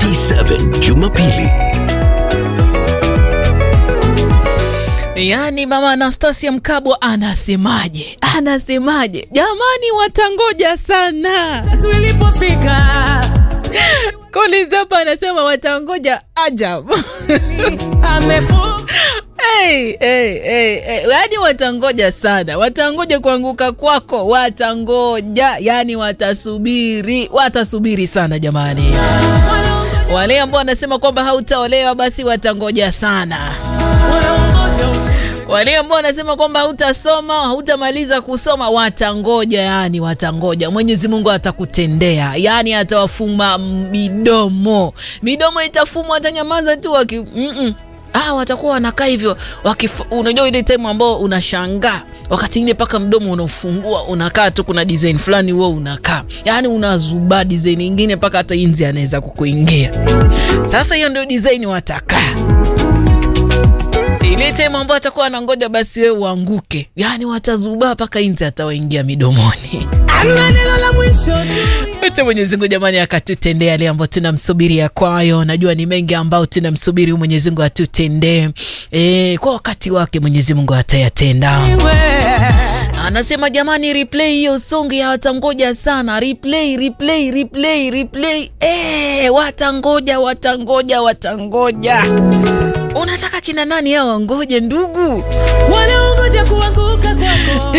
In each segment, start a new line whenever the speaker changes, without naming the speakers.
47 Jumapili.
Yaani mama Anastasia Mkabwa anasemaje? Anasemaje? Jamani, watangoja sana.
tulipofika
Collins hapa anasema watangoja ajabu.
amefu
Hey, hey, hey, hey. Yaani watangoja sana, watangoja kuanguka kwako, watangoja, yaani watasubiri, watasubiri sana jamani. Wale ambao wanasema kwamba hautaolewa basi watangoja sana.
wanaongoja ufutwe
Wale ambao wanasema kwamba hautasoma, hautamaliza kusoma watangoja, yani watangoja. Mwenyezi Mungu atakutendea, yani atawafuma midomo, midomo itafumwa, atanyamaza tu waki mm-mm. Ah, watakuwa wanakaa hivyo wakif... Unajua ile time ambao unashangaa wakati ingine mpaka mdomo unaufungua unakaa tu, kuna design fulani huo unakaa, yani unazubaa design ingine mpaka hata inzi anaweza kukuingia. Sasa hiyo ndio design watakaa ile time ambayo atakuwa anangoja basi wewe uanguke, yaani watazubaa mpaka inzi atawaingia midomoni.
ama neno la mwisho tu
Acha Mwenyezi Mungu jamani akatutendea yale ambayo tunamsubiria kwayo. Najua ni mengi ambao tunamsubiri Mwenyezi Mungu atutendee e, kwa wakati wake Mwenyezi Mungu atayatenda.
we
Anasema jamani, replay hiyo song ya watangoja sana, replay replay replay replay. Eh, watangoja watangoja watangoja. Unataka kina nani hao wangoje ndugu?
wanaongoja kuanguka kwako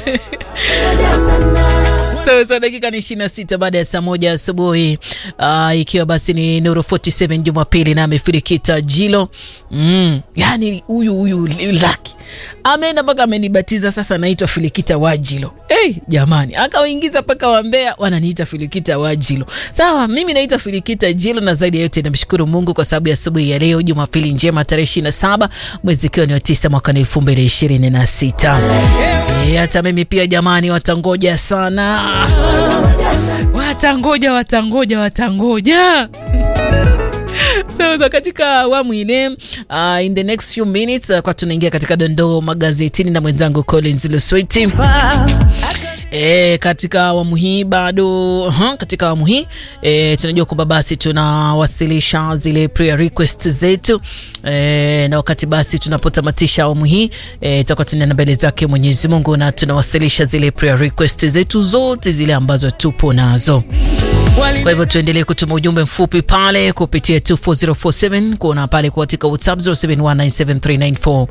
Sawa sawa, dakika ni 26 baada ya saa moja asubuhi. Uh, ikiwa basi ni Nuru 47 Jumapili na amefirikita Jilo. Mm, yani huyu huyu Laki ameenda mpaka amenibatiza sasa, naitwa Filikita Wajilo. Hey, jamani, akawaingiza mpaka Wambea wananiita Filikita Wajilo. Sawa, mimi naitwa Filikita Jilo, na zaidi ya yote namshukuru Mungu kwa sababu ya asubuhi ya leo, Jumapili njema, tarehe 27 mwezi ikiwa ni wa 9 mwaka 2026. Eh, hata mimi pia jamani, watangoja sana, watangoja watangoja watangoja. So, so katika awamu ile uh, in the next few minutes uh, kwa tunaingia katika dondoo magazetini na mwenzangu Collins Lusweti. E, katika awamu hii bado uh, katika awamu hii e, tunajua kwamba basi tunawasilisha zile prayer request zetu e, na wakati basi tunapotamatisha awamu hii e, tutakuwa tunaenda mbele zake Mwenyezi Mungu na tunawasilisha zile prayer request zetu zote zile ambazo tupo nazo. Kwa hivyo tuendelee kutuma ujumbe mfupi pale kupitia 24047 kuona pale katika WhatsApp 0719739487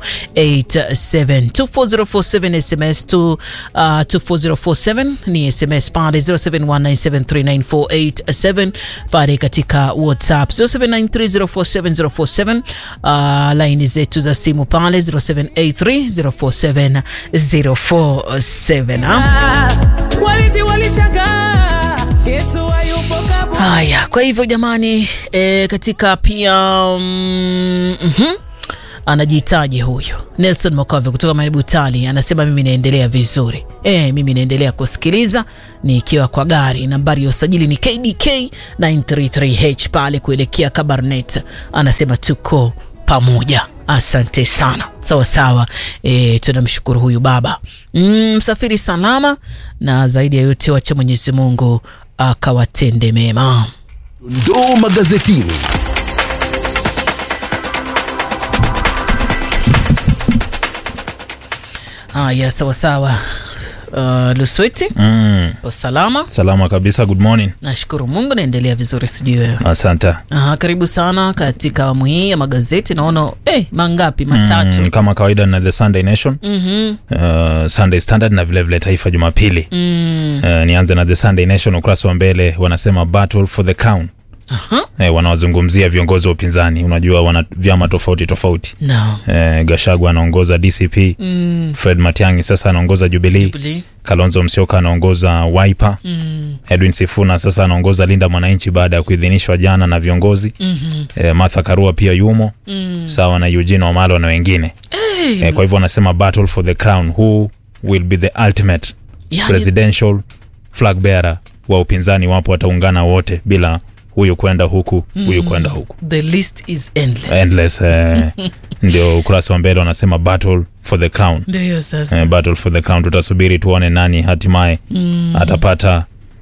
24047 SMS to uh, 24047 ni SMS pale 0719739487 pale katika WhatsApp 0793047047 uh, laini zetu za simu pale 0783047047 ah.
walizi walishangaa yesu hayupo kaburi
Haya, kwa hivyo jamani e, katika pia mm, mhm, anajitaji huyu Nelson Mokove kutoka Maribu Tali anasema mimi naendelea vizuri e, mimi naendelea kusikiliza nikiwa kwa gari. Nambari ya usajili ni KDK 933H pale kuelekea Kabarnet. Anasema tuko pamoja. Asante sana, sawa sawa. E, tunamshukuru huyu baba Mm, msafiri salama, na zaidi ya yote wacha Mwenyezi Mungu akawatende mema.
Dondoo magazetini.
Haya, sawa sawa. Uh, Luswiti
Mm,
usalama,
salama kabisa. Good morning.
nashukuru Mungu, naendelea vizuri, sijui wewe.
Asante.
Aha, karibu sana katika awamu hii ya magazeti. Naona eh, mangapi? Matatu.
Mm, kama kawaida na The Sunday Nation,
Mhm.
uh, Sunday Standard na vilevile vile Taifa Jumapili.
Mm.
Uh, nianze na The Sunday Nation, ukurasa wa mbele wanasema battle for the crown.
Aha.
Eh, wanawazungumzia viongozi wa upinzani. Unajua wana vyama tofauti tofauti.
No.
Eh, Gashagwa anaongoza DCP,
Mm.
Fred Matiang'i sasa anaongoza Jubilee,
Jubilee.
Kalonzo Musyoka anaongoza Wiper,
Mm.
Edwin Sifuna sasa anaongoza Linda Mwananchi baada ya kuidhinishwa jana na viongozi.
Mhm.
Eh, Martha Karua pia yumo
Mm.
sawa na Eugene Wamalwa na wengine
Hey,
eh, kwa hivyo wanasema battle for the crown who will be the ultimate
yani,
presidential flag bearer wa upinzani wapo wataungana wote bila huyu kwenda huku huyu kwenda huku
the list is endless.
endless eh, ndio ukurasa wa mbele wanasema battle for the crown
Ndio hiyo sasa.
eh, battle for the crown tutasubiri tuone nani hatimaye
Mm.
atapata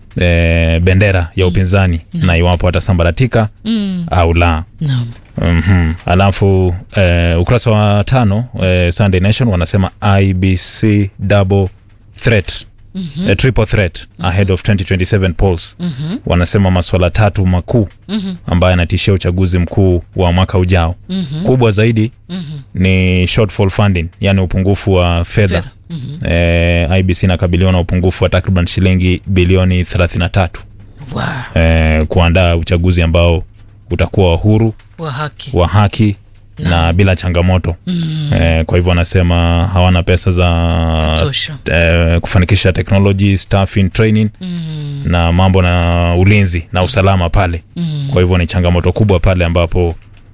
e, bendera ya upinzani na iwapo atasambaratika
Mm.
au la
Naam.
mm alafu e, ukurasa wa tano e, Sunday Nation wanasema IBC double threat mm-hmm. triple threat ahead of 2027 polls mm-hmm. wanasema maswala tatu makuu mm-hmm. ambayo yanatishia uchaguzi mkuu wa mwaka ujao mm-hmm. kubwa zaidi mm-hmm. ni shortfall funding yani upungufu wa fedha
Fedha.
e, IBC inakabiliwa na upungufu wa takriban shilingi bilioni 33
Wow.
e, kuandaa uchaguzi ambao utakuwa wa huru
Wa haki.
wa haki na bila changamoto mm. e, kwa hivyo wanasema hawana pesa za
Tosha.
e, kufanikisha technology staffing training
Mm.
na mambo na ulinzi na usalama pale
Mm.
kwa hivyo ni changamoto kubwa pale ambapo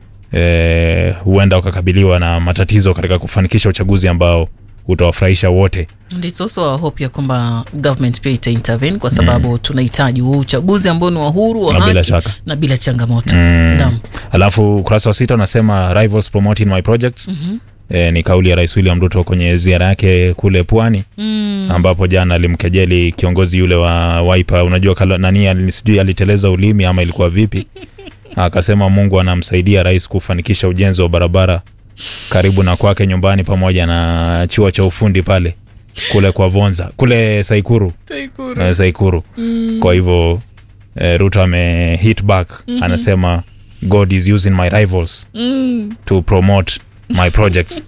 e, huenda wakakabiliwa na matatizo katika kufanikisha uchaguzi ambao utawafurahisha wote
And it's also our hope ya kwamba government pia ita intervene kwa sababu tunahitaji huu uchaguzi ambao ni wa huru wa
Na bila
haki
shaka.
na bila changamoto.
Mm.
Naam.
alafu ukurasa wa sita unasema rivals promoting my projects mm-hmm. E, ni kauli ya rais william ruto kwenye ziara yake kule pwani
Mm.
ambapo jana alimkejeli kiongozi yule wa waipa unajua kala, nani ali- sijui aliteleza ulimi ama ilikuwa vipi akasema mungu anamsaidia rais kufanikisha ujenzi wa barabara karibu na kwake nyumbani pamoja na chuo cha ufundi pale kule kwa vonza kule saikuru eh, saikuru mm. kwa hivyo eh, ruto ame hit back mm-hmm. anasema god is using my rivals
Mm.
to promote my projects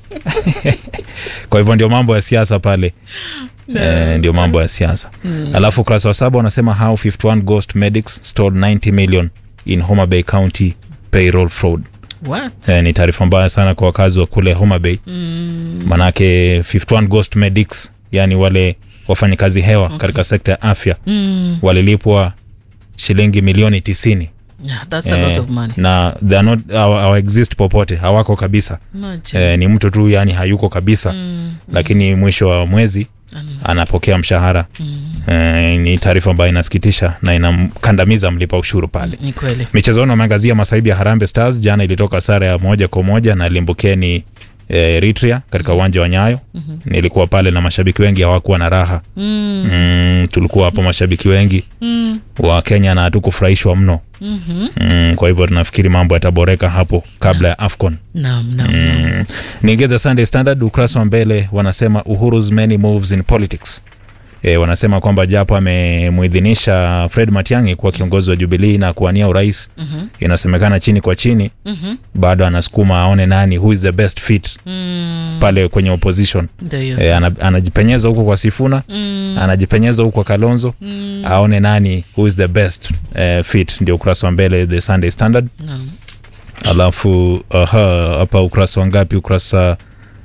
kwa hivyo ndio mambo ya siasa pale Eh, ndio mambo ya siasa mm. alafu ukurasa wa saba wanasema how 51 ghost medics stole 90 million in Homa Bay County payroll fraud
What?
eh, ni taarifa mbaya sana kwa wakazi wa kule Homa Bay
Mm.
manake 51 ghost medics yani wale wafanyakazi hewa okay. katika sekta ya afya
Mm.
walilipwa shilingi milioni tisini
Yeah, that's a lot of money.
na they are not hawa- hawa exist popote hawako kabisa
Imagine.
eh, ni mtu tu yani hayuko kabisa mm, lakini mwisho wa mwezi anapokea mshahara mm. eh, ni taarifa ambayo inasikitisha na inamkandamiza mlipa ushuru pale
Ni kweli.
michezoni wameangazia masaibu ya harambe stars jana ilitoka sare ya moja kwa moja na limbukeni eh, eritrea katika uwanja wa nyayo mm-hmm. nilikuwa pale na mashabiki wengi hawakuwa na raha
Mm.
mm, tulikuwa hapo mashabiki wengi
Mm.
wa kenya na hatukufurahishwa mno
Mhm.
mm, kwa hivyo tunafikiri mambo yataboreka hapo kabla ya afcon
Naam, naam.
Mm. Niingie the Sunday Standard ukurasa wa mbele wanasema Uhuru's many moves in politics. E, wanasema kwamba japo amemuidhinisha Fred Matiang'i kuwa kiongozi wa Jubilee na kuwania urais
Mhm.
inasemekana chini kwa chini
Mhm.
bado anasukuma aone nani who is the best fit
Mm.
pale kwenye opposition.
Ndio hiyo
E,
sasa.
ana, anajipenyeza huko kwa Sifuna
Mm.
anajipenyeza huko kwa Kalonzo
Mm.
aone nani who is the best eh, fit, ndio ukurasa wa mbele the Sunday Standard.
Naam.
alafu aha, hapa ukurasa wa ngapi ukurasa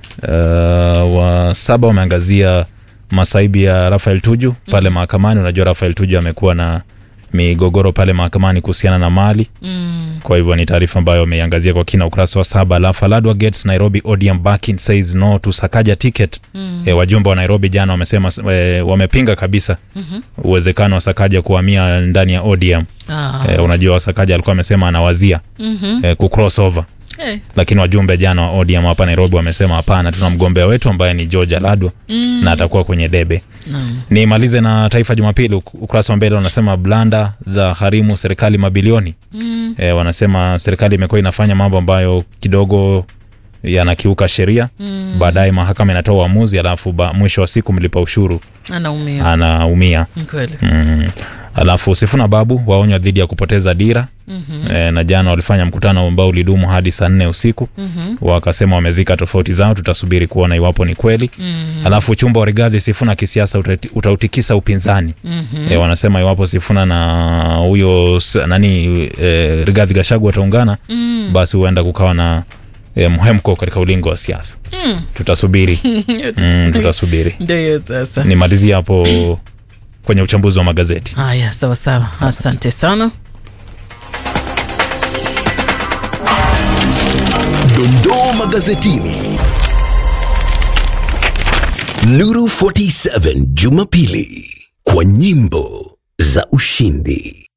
uh, wa saba wameangazia masaibu ya rafael tuju pale mahakamani unajua rafael tuju amekuwa na migogoro pale mahakamani kuhusiana na mali
Mm.
kwa hivyo ni taarifa ambayo wameiangazia kwa kina ukurasa wa saba alafu aladwa gets nairobi odium backing says no to sakaja ticket mm. e, wajumbe wa nairobi jana wamesema e, wamepinga kabisa mm-hmm. uwezekano wa sakaja kuhamia ndani ya odium
Ah.
e, unajua sakaja alikuwa amesema anawazia
Mhm.
e, kucrossover
Eh.
lakini wajumbe jana wa ODM hapa Nairobi wamesema hapana, tuna mgombea wetu ambaye ni George Aladwa mm. na atakuwa kwenye debe.
Naam.
Nimalize na Taifa Jumapili, uk- ukurasa wa mbele wanasema blanda za harimu serikali mabilioni
Mm.
e, wanasema serikali imekuwa inafanya mambo ambayo kidogo yanakiuka sheria mm. baadaye mahakama inatoa uamuzi, alafu ba, mwisho wa siku mlipa ushuru
Anaumia.
anaumia.
Ni kweli.
Mm. Alafu Sifuna Babu waonywa dhidi ya kupoteza dira mm-hmm. e, na jana walifanya mkutano ambao ulidumu hadi saa nne usiku mm-hmm. wakasema wamezika tofauti zao, tutasubiri kuona iwapo ni kweli mm-hmm. Alafu chumba wa Rigathi Sifuna kisiasa utati- utautikisa upinzani mm-hmm. e, wanasema iwapo Sifuna na huyo s- nani e, Rigathi Gachagua wataungana mm. basi huenda kukawa na e, mhemko katika ulingo wa siasa mm. tutasubiri mm, tutasubiri
Ndio hiyo sasa.
nimalizie hapo kwenye uchambuzi wa magazeti
Haya, sawa sawa. Asante sana.
Dondoo magazetini. Nuru 47 Jumapili kwa nyimbo za ushindi.